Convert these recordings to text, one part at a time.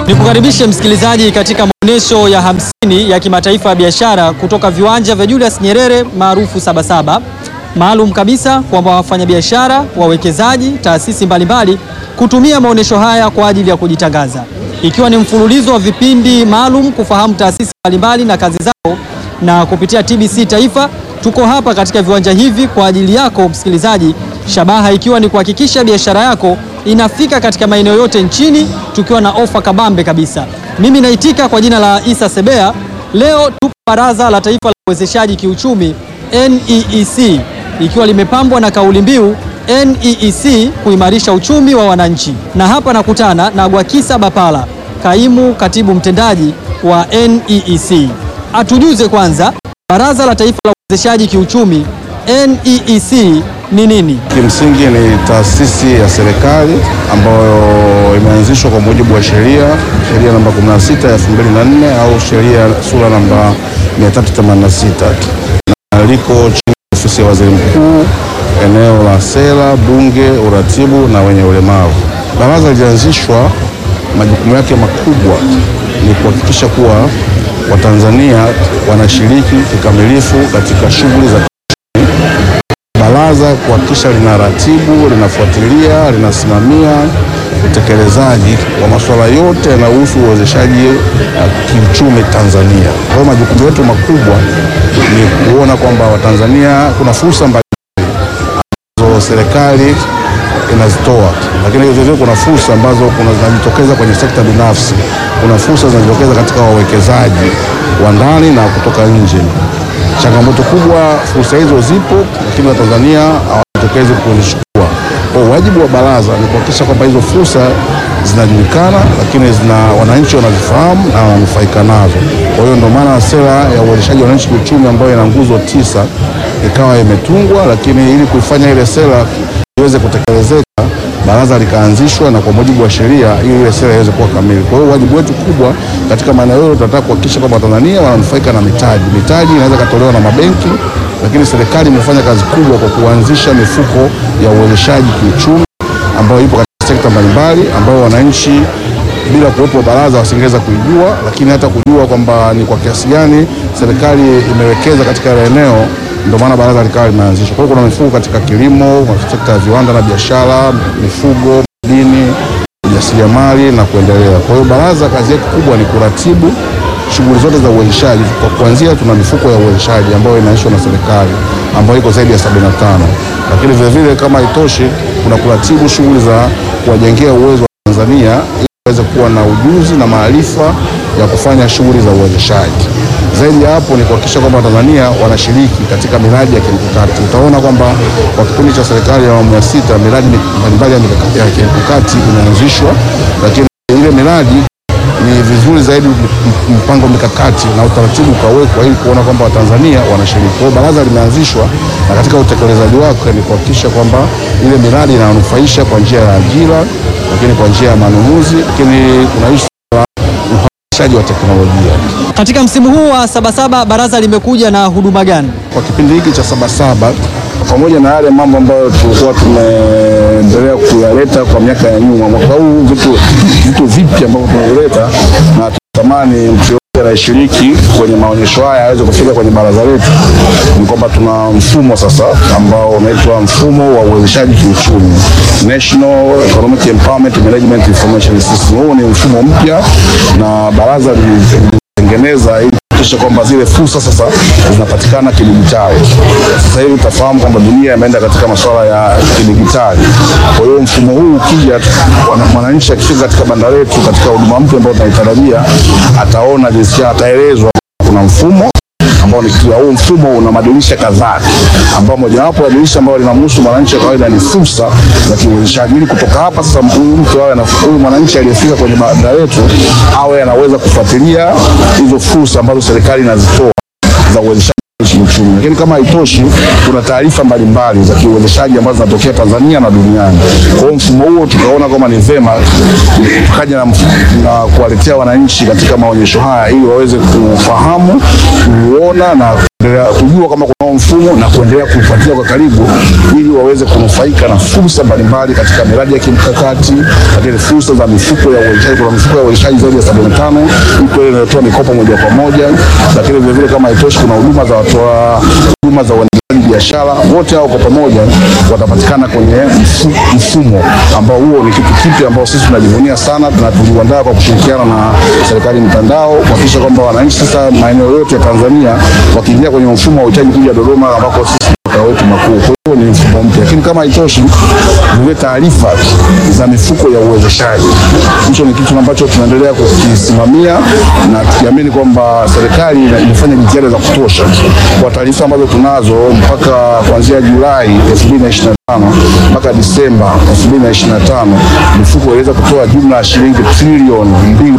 Nikukaribishe msikilizaji katika maonyesho ya hamsini ya kimataifa ya biashara kutoka viwanja vya Julius Nyerere maarufu Sabasaba, maalum kabisa kwamba wafanyabiashara, wawekezaji, taasisi mbalimbali kutumia maonyesho haya kwa ajili ya kujitangaza, ikiwa ni mfululizo wa vipindi maalum kufahamu taasisi mbalimbali na kazi zao, na kupitia TBC Taifa tuko hapa katika viwanja hivi kwa ajili yako msikilizaji, shabaha ikiwa ni kuhakikisha biashara yako inafika katika maeneo yote nchini tukiwa na ofa kabambe kabisa. Mimi naitika kwa jina la Isa Sebea. Leo tupo Baraza la Taifa la Uwezeshaji Kiuchumi NEEC, ikiwa limepambwa na kauli mbiu NEEC kuimarisha uchumi wa wananchi, na hapa nakutana na Gwakisa Bapala, kaimu katibu mtendaji wa NEEC. Atujuze kwanza Baraza la Taifa la Uwezeshaji Kiuchumi NEEC ni nini? Kimsingi ni taasisi ya serikali ambayo imeanzishwa kwa mujibu wa sheria sheria namba 16 ya 2004 au sheria sura namba 386 na liko chini ya ofisi ya waziri mkuu, eneo la sera, bunge, uratibu na wenye ulemavu. Baraza lilianzishwa, majukumu yake makubwa ni kuhakikisha kuwa Watanzania wanashiriki kikamilifu katika shughuli za baraza kuhakikisha lina ratibu, linafuatilia, linasimamia utekelezaji wa masuala yote yanayohusu uwezeshaji uh, kiuchumi Tanzania. Kwa hiyo majukumu yetu makubwa ni kuona kwamba Watanzania kuna fursa mbalimbali ambazo serikali inazitoa, lakini vile vile kuna fursa ambazo kuna zinajitokeza kwenye sekta binafsi, kuna fursa zinajitokeza katika wawekezaji wa ndani na kutoka nje. Changamoto kubwa, fursa hizo zipo, lakini Watanzania hawajitokezi kuzichukua. Kwa wajibu wa baraza ni kuhakikisha kwamba hizo fursa zinajulikana, lakini zina wananchi wanazifahamu na wananufaika nazo. Kwa hiyo ndio maana sera ya uwezeshaji wa wananchi kiuchumi ambayo ina nguzo tisa ikawa imetungwa, lakini ili kuifanya ile sera iweze kutekelezeka baraza likaanzishwa na kwa mujibu wa sheria ili ile sera iweze kuwa kamili. Kwa hiyo wajibu wetu kubwa katika maeneo yote tunataka kuhakikisha kwamba Watanzania wananufaika na mitaji. Mitaji inaweza ikatolewa na mabenki, lakini serikali imefanya kazi kubwa kwa kuanzisha mifuko ya uwezeshaji kiuchumi ambayo ipo katika sekta mbalimbali, ambayo wananchi bila kuwepo baraza wasingeweza kuijua, lakini hata kujua kwamba ni kwa kiasi gani serikali imewekeza katika ile eneo ndio maana baraza likawa limeanzishwa. Kwa hiyo kuna mifugo katika kilimo, sekta ya viwanda na biashara, mifugo, madini, ujasiriamali na kuendelea. Kwa hiyo baraza kazi yake kubwa ni kuratibu shughuli zote za uwezeshaji. Kwa kuanzia, tuna mifuko ya uwezeshaji ambayo inaishwa na serikali ambayo iko zaidi ya 75, lakini vile vile kama haitoshi, kuna kuratibu shughuli za kuwajengea uwezo wa Tanzania ili waweze kuwa na ujuzi na maarifa ya kufanya shughuli za uwezeshaji. Zaidi ya hapo ni kuhakikisha kwamba Watanzania wanashiriki katika miradi ya kimkakati. Utaona kwamba kwa kipindi cha serikali ya awamu ya sita miradi mbalimbali ya kimkakati imeanzishwa, lakini ile miradi ni vizuri zaidi mpango mikakati na utaratibu ukawekwa ili kuona kwamba Watanzania wanashiriki. Kwa hiyo baraza limeanzishwa na katika utekelezaji wake ni kuhakikisha kwamba ile miradi inanufaisha kwa njia ya ajira, lakini kwa njia ya manunuzi, lakini kuna ishu la uhamasishaji wa teknolojia. Katika msimu huu wa Sabasaba baraza limekuja na huduma gani? Kwa kipindi hiki cha Sabasaba, pamoja na yale mambo ambayo tulikuwa tumeendelea kuyaleta kwa miaka ya nyuma, mwaka huu vitu vitu vipya ambavyo tunavileta na tunatamani mtu yote anayeshiriki kwenye maonyesho haya aweze kufika kwenye baraza letu, ni kwamba tuna mfumo sasa ambao unaitwa mfumo wa uwezeshaji kiuchumi, National Economic Empowerment Management Information System. Huu ni mfumo mpya na baraza lilitengeneza ili kuhakikisha kwamba zile fursa sasa zinapatikana kidijitali. Sasa hivi utafahamu kwamba dunia imeenda katika masuala ya kidijitali. Kwa hiyo mfumo huu ukija, mwananchi akifika katika banda letu, katika huduma mpya ambayo tunaitarajia, ataona jinsi, ataelezwa kuna mfumo ambao ni huu mfumo una madirisha kadhaa, ambao mojawapo ya dirisha ambalo linamhusu mwananchi wa kawaida ni fursa za kiuwezeshaji. Ili kutoka hapa sasa, huyu mtu awe na huyu mwananchi aliyefika kwenye banda letu awe anaweza kufuatilia hizo fursa ambazo serikali inazitoa za uwezeshaji kiuchumi. Lakini kama haitoshi, kuna taarifa mbalimbali za kiuwezeshaji ambazo zinatokea Tanzania na duniani. Kwa hiyo mfumo huo tukaona kwamba ni vema tukaja na, na kuwaletea wananchi katika maonyesho haya ili waweze kufahamu, kuona na kuendelea kujua kama kuna mfumo na kuendelea kuufuatilia kwa karibu ili waweze kunufaika na fursa mbalimbali katika miradi ya kimkakati, lakini fursa za mifuko ya uwezeshaji. Kuna mifuko ya uwezeshaji zaidi ya sabini na tano iko ile inayotoa mikopo moja kwa moja, lakini vilevile kama haitoshi, kuna huduma za watoa huduma za uendeshaji biashara. Wote hao kwa pamoja watapatikana kwenye mfu- mfumo ambao huo ni kitu kipya ambao sisi tunajivunia sana na tuliuandaa kwa kushirikiana na serikali mtandao kuhakikisha kwamba wananchi sasa maeneo yote ya Tanzania wakiingia kwenye mfumo wa uhitaji kuja Dodoma ambako sisi makao yetu makuu. Kwa hiyo ni mfumo mpya, lakini kama haitoshi, vile taarifa za mifuko ya uwezeshaji, hicho ni kitu ambacho tunaendelea kukisimamia na tukiamini kwamba serikali ina- inafanya jitihada za kutosha kwa taarifa ambazo tunazo mpaka kuanzia Julai 2025 mpaka Disemba 2025 mifuko iliweza kutoa jumla ya shilingi trilioni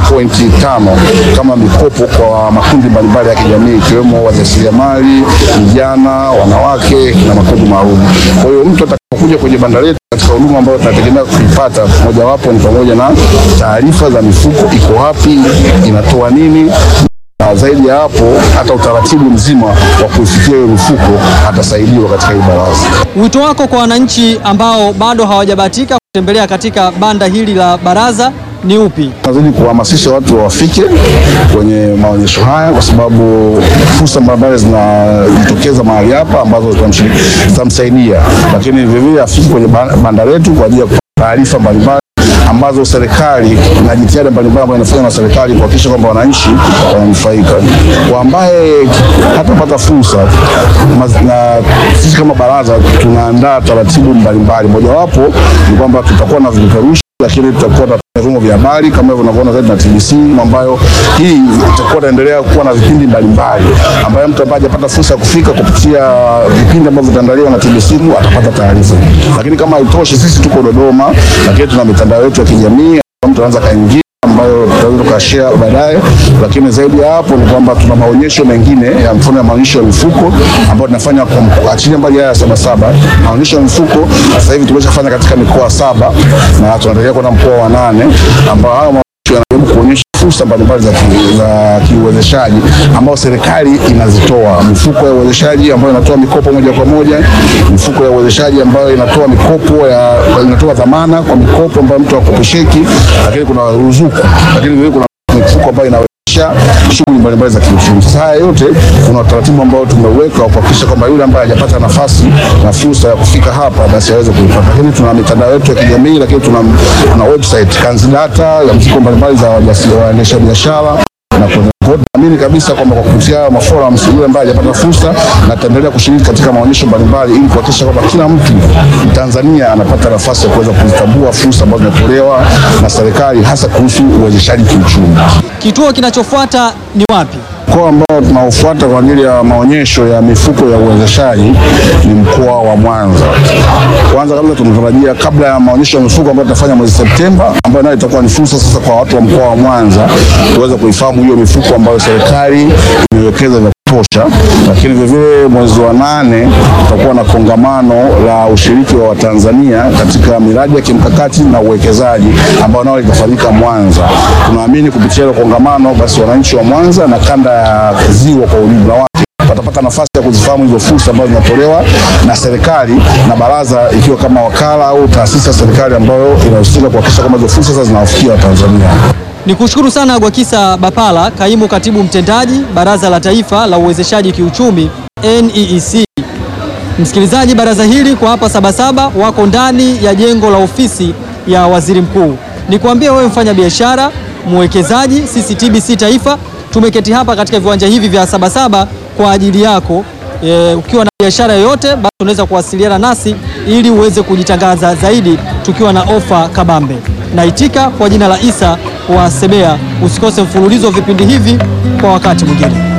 2.5 kama mikopo kwa makundi mbalimbali ya kijamii ikiwemo wajasiriamali, vijana, wanawake na makundi maalum. Kwa hiyo mtu atakapokuja kwenye banda letu katika huduma ambayo tunategemea kuipata, mojawapo ni pamoja na taarifa za mifuko iko wapi, inatoa nini na zaidi ya hapo hata utaratibu mzima wa kuifikia hiyo mifuko atasaidiwa katika hii baraza. Wito wako kwa wananchi ambao bado hawajabahatika kutembelea katika banda hili la baraza ni upi? Nazidi kuhamasisha watu wafike kwenye maonyesho haya kwa sababu fursa mbalimbali zinajitokeza mahali hapa ambazo zitamshiriki- zitamsaidia, lakini vilevile afike kwenye ba- banda letu kwa ajili ya kupata taarifa mbalimbali ambazo serikali na jitihada mbalimbali ambazo inafanywa na serikali kuhakikisha kwamba wananchi wananufaika. Kwa ambaye hatapata fursa maz- na sisi kama baraza tunaandaa taratibu mbalimbali, mojawapo ni kwamba tutakuwa na vipeperushi lakini tutakuwa na vyombo vya habari kama hivyo unavyoona zaidi na TBC, ambayo hii itakuwa inaendelea kuwa na vipindi mbalimbali, ambayo mtu ambaye hajapata fursa ya kufika kupitia vipindi ambavyo vitaandaliwa na TBC atapata taarifa. Lakini kama haitoshi, sisi tuko Dodoma, lakini tuna mitandao yetu ya kijamii, mtu anaweza kaingia ambayo tutaweza tukashare baadaye, lakini zaidi ya hapo ni kwamba tuna maonyesho mengine ya mfano ya maonyesho ya mifuko ambayo tunafanya kwa mkoa- achilia mbali haya ya Sabasaba. Maonyesho ya mifuko sasa hivi tumeshafanya katika mikoa saba na tunaendelea kwenda mkoa wa nane ambao hayo maonyesho yanajaribu kuonyesha fursa mbalimbali za ki- za kiuwezeshaji ambao serikali inazitoa, mifuko ya uwezeshaji ambayo inatoa mikopo moja kwa moja, mifuko ya uwezeshaji ambayo inatoa mikopo ya inatoa dhamana kwa mikopo ambayo mtu akopesheki, lakini kuna ruzuku, lakini vile kuna mifuko ambayo inawezesha shughuli mbalimbali za kiuchumi. Sasa haya yote kuna utaratibu ambao tumeweka wa kuhakikisha kwamba yule ambaye hajapata nafasi na fursa ya kufika hapa basi aweze kuipata. Lakini tuna mitandao yetu ya kijamii, lakini tuna, tuna website Kanzidata ya mfuko mbalimbali za wajasi- waendesha biashara na kuna kwa hiyo naamini kabisa kwamba kwa kupitia haya maforums yule ambaye hajapata fursa na ataendelea kushiriki katika maonyesho mbalimbali ili kuhakikisha kwamba kila mtu Mtanzania anapata nafasi ya kuweza kuzitambua fursa ambazo zinatolewa na serikali hasa kuhusu uwezeshaji kiuchumi. Kituo kinachofuata ni wapi? Mkoa ambao tunaofuata kwa ajili ya maonyesho ya mifuko ya uwezeshaji ni mkoa wa Mwanza. Kwanza kabla tunatarajia kabla ya maonyesho ya mifuko ambayo tutafanya mwezi Septemba, ambayo nayo itakuwa ni fursa sasa kwa watu wa mkoa wa Mwanza tuweze kuifahamu hiyo mifuko ambayo serikali imewekeza vya kutosha, lakini vilevile mwezi wa nane tutakuwa na kongamano la ushiriki wa Watanzania katika miradi ya kimkakati na uwekezaji ambao nao litafanyika Mwanza. Tunaamini kupitia hilo kongamano, basi wananchi wa Mwanza na kanda ya ziwa kwa ujumla wake watapata nafasi ya kuzifahamu hizo fursa ambazo zinatolewa na serikali na baraza, ikiwa kama wakala au taasisi ya serikali ambayo inahusika kuhakikisha kwamba hizo fursa sasa zinawafikia Watanzania. Ni kushukuru sana Gwakisa Bapala, kaimu katibu mtendaji Baraza la Taifa la Uwezeshaji Kiuchumi NEEC. Msikilizaji, baraza hili kwa hapa Sabasaba wako ndani ya jengo la ofisi ya waziri mkuu. Nikwambie wewe mfanya biashara, mwekezaji, sisi TBC Taifa tumeketi hapa katika viwanja hivi vya Sabasaba kwa ajili yako. E, ukiwa na biashara yoyote basi unaweza kuwasiliana nasi ili uweze kujitangaza zaidi tukiwa na ofa kabambe. Naitika kwa jina la Isa wa Sebea. Usikose mfululizo wa vipindi hivi kwa wakati mwingine.